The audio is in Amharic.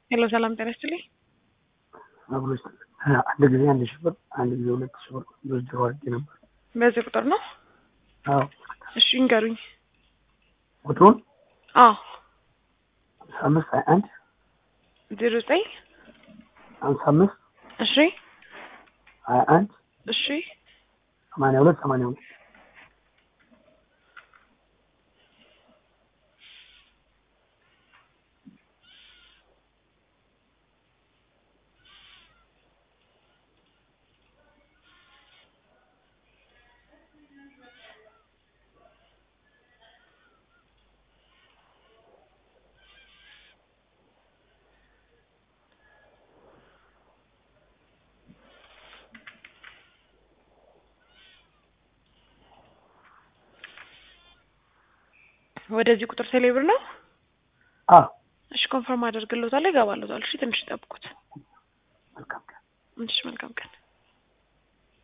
ሄሎ ሰላም ጤና ይስጥልኝ። አብሮች አንድ ጊዜ አንድ ሺህ ብር አንድ ጊዜ ሁለት ሺህ ብር ድርድር አድርጌ ነበር። በዚህ ቁጥር ነው? አዎ እሺ ይንገሩኝ። ቁጥሩን አዎ ሀምሳ አምስት ሀያ አንድ ዜሮ ዘጠኝ ሀምሳ አምስት እሺ ሀያ አንድ እሺ ሰማንያ ሁለት ሰማንያ ሁለት ወደዚህ ቁጥር ቴሌብር ነው? አዎ እሺ ኮንፈርም አደርግልዎታለሁ። ይገባልዎታል። እሺ ትንሽ ይጠብቁት። መልካም ቀን። እሺ መልካም ቀን